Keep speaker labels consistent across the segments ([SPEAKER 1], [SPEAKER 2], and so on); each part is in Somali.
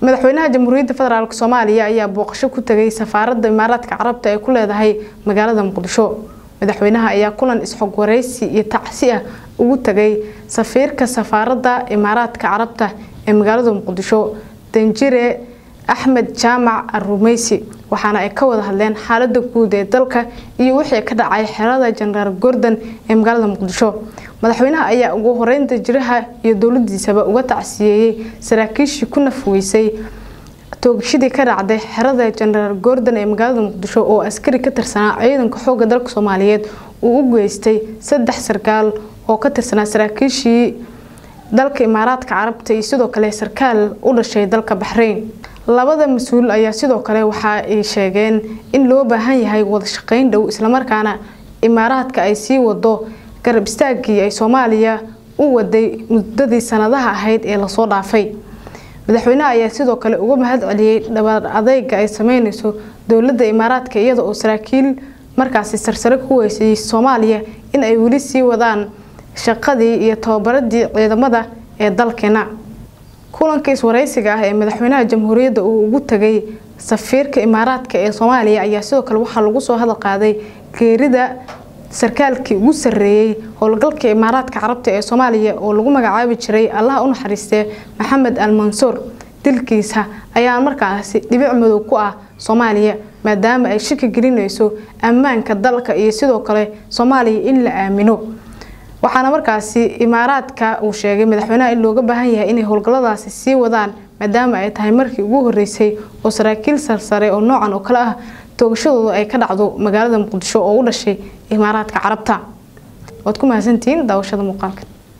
[SPEAKER 1] madaxweynaha jamhuuriyadda federaalk soomaaliya ayaa booqasho ku tegay safaaradda imaaraadka carabta ee ku leedahay magaalada muqdisho madaxweynaha ayaa kulan isxog wareysi iyo tacsi ah ugu tegay safiirka safaaradda imaaraadka carabta ee magaalada muqdisho danjire axmed jaamac arumeysi waxaana ay ka wada hadleen xaalada guud ee dalka iyo wixii ka dhacay xerada jenaraal gordon ee magaalada muqdisho madaxweynaha ayaa ugu horeyn danjiraha iyo dowladiisaba uga tacsiyeeyey saraakiishii ku nafweysay toogashadii ka dhacday xerada jenaraal gordon ee magaalada muqdisho oo askari ka tirsanaa ciidanka xooga dalka soomaaliyeed uu u geystay saddex sarkaal oo ka tirsanaa saraakiishii dalka imaaraadka carabta iyo sidoo kale sarkaal u dhashay dalka baxreyn labada mas-uul ayaa sidoo kale waxa ay sheegeen in loo baahan yahay wada shaqeyn dhow islamarkaana imaaraadka ay sii wado garab istaagii ay soomaaliya u waday muddadii sanadaha ahayd ee lasoo dhaafay madaxweynaha ayaa sidoo kale uga mahad celiyey dhabaar adeyga ay sameyneyso dowladda imaaraadka iyada oo saraakiil markaasi sarsare ku weysay soomaaliya in ay weli sii wadaan shaqadii iyo tababaradii ciidamada ee dalkeena kulanka iswareysiga ah ee madaxweynaha jamhuuriyadda uu ugu tagay safiirka imaaraadka ee soomaaliya ayaa sidoo kale waxaa lagu soo hadal qaaday geerida sarkaalkii ugu sareeyey howlgalka imaaraadka carabta ee soomaaliya oo lagu magacaabi jiray allaha u naxariistee maxamed al mansuur dilkiisa ayaa markaasi dhibic madow ku ah soomaaliya maadaama ay shaki gelinayso ammaanka dalka iyo sidoo kale soomaaliya in la aamino waxaana markaasi imaaraadka uu sheegay madaxweynaha in looga baahan yahay inay howlgalladaasi sii wadaan maadaama ay tahay markii ugu horeysay oo saraakiil sarsare oo noocan oo kale ah toogashadooda ay ka dhacdo magaalada muqdisho oo u dhashay imaaraadka carabta waad ku mahadsantihiin daawashada muuqaalka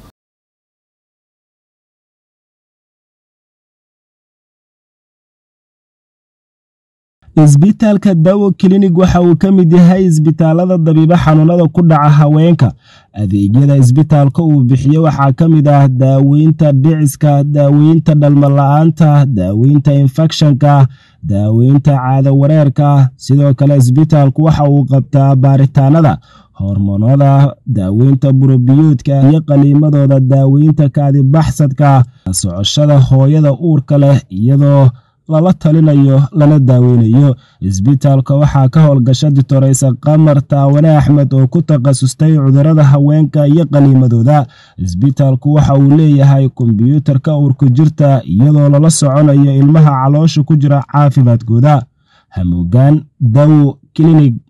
[SPEAKER 2] isbitaalka dawo klinig waxa uu ka mid yahay isbitaalada dabiibo xanuunada ku dhaca haweenka adeegyada isbitaalka uu bixiyo waxaa ka mid ah daaweynta dhiciska daaweynta dhalmala-aanta daaweynta infekshanka daaweynta caado wareerka sidoo kale isbitaalku waxa uu qabtaa baaritaanada hormoonada daaweynta burobiyoodka iyo qaliimadooda daaweynta kaadibaxsadka socoshada hooyada uurka leh iyadoo lala talinayo lana daaweynayo isbitaalka waxaa ka howlgasha ditoreysa qamar taawane axmed oo ku takhasustay cudurada haweenka iyo qaliimadooda isbitaalku waxa uu leeyahay kombyuutarka uurku jirta iyadoo lala soconayo ilmaha caloosha ku jira caafimaadkooda hamuugaan dawo klinig